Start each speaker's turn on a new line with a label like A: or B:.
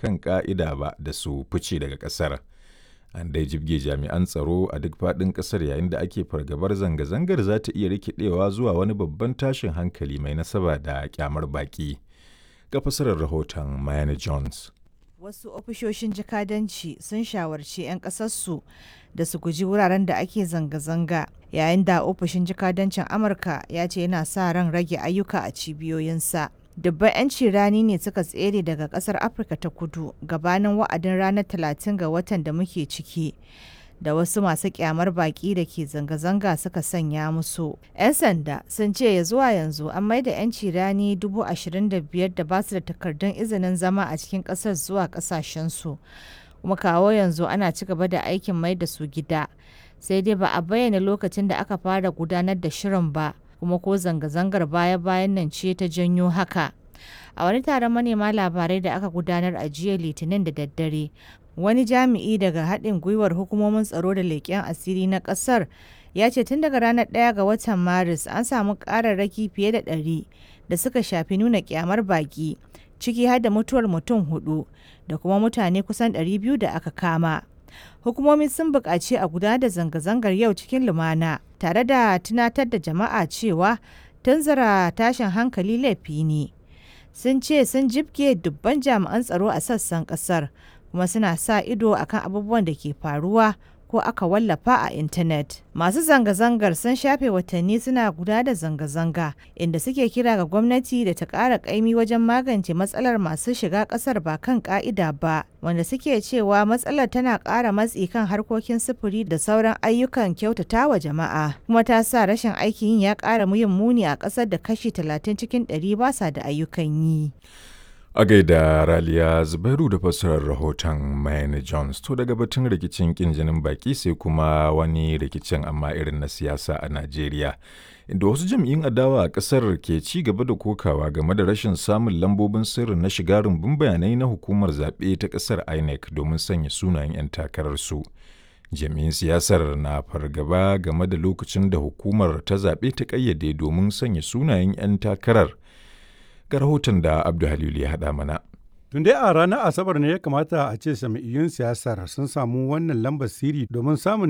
A: kan ƙa'ida ba da su fice daga ƙasar. An dai jibge jami'an tsaro a duk faɗin ƙasar yayin da ake fargabar zanga-zangar za ta iya rikidewa zuwa wani babban tashin hankali mai nasaba da kyamar baƙi. Ga fasarar rahoton Mayana Jones.
B: Wasu ofishoshin jikadanci sun shawarci 'yan ƙasarsu da su guji wuraren da ake zanga-zanga yayin da ofishin jikadancin Amurka ya ce yana sa ran rage ayyuka a cibiyoyinsa. Dubban 'yanci rani ne suka tsere daga ƙasar Afirka ta kudu gabanin wa'adin ranar 30 ga watan da muke ciki. da wasu masu kyamar baki da ke zanga-zanga suka sanya musu. 'Yan sanda sun ce ya zuwa yanzu an maida 'yanci rani dubu ashirin da biyar da basu da takardun izinin zama a cikin ƙasar zuwa ƙasashensu. Kuma kawo yanzu ana ci gaba da aikin mai da su gida. Sai dai ba a bayyana lokacin da aka fara gudanar da shirin ba, kuma ko zanga-zangar baya-bayan nan ce ta janyo haka. A wani taron manema labarai da aka gudanar a jiya Litinin da daddare, wani jami'i daga haɗin gwiwar hukumomin tsaro da leƙen asiri na ƙasar ya ce tun daga ranar ɗaya ga watan maris an samu ƙararraki fiye da ɗari da suka shafi nuna ƙyamar baƙi ciki har da mutuwar mutum hudu da kuma mutane kusan ɗari biyu da aka kama hukumomi sun buƙaci a gudanar da zanga-zangar yau cikin lumana tare da tunatar da jama'a cewa tunzura tashin hankali laifi ne sun ce sun jibge dubban jami'an tsaro a sassan ƙasar kuma suna sa ido akan abubuwan da ke faruwa ko aka wallafa a intanet. Masu zanga-zangar sun shafe watanni suna guda da zanga-zanga inda suke kira ga gwamnati da ta ƙara ƙaimi wajen magance matsalar masu shiga ƙasar ba kan ƙa'ida ba, wanda suke cewa matsalar tana ƙara matsi kan harkokin sufuri da sauran ayyukan kyautata wa jama'a, kuma ta sa rashin aikin yin ya ƙara muyin muni a ƙasar da kashi 30 cikin 100 ba sa da ayyukan yi.
A: A gaida Raliya Zubairu da fassarar rahoton Mayne Jones to daga batun rikicin kin jinin baki sai kuma wani rikicin amma irin na siyasa a Najeriya. Inda wasu jam'iyyun adawa a ƙasar ke ci gaba da kokawa game da rashin samun lambobin sirri na shiga rumbun bayanai na hukumar zaɓe ta ƙasar INEC domin sanya sunayen 'yan takararsu. Jami'in siyasar na fargaba game da lokacin da hukumar ta zaɓe ta ƙayyade domin sanya sunayen 'yan takarar. ga rahoton da Abdu Halilu ya haɗa mana.
C: Tun dai a ranar Asabar ne ya kamata a ce sami'iyyun siyasar sun samu wannan lambar siri domin samun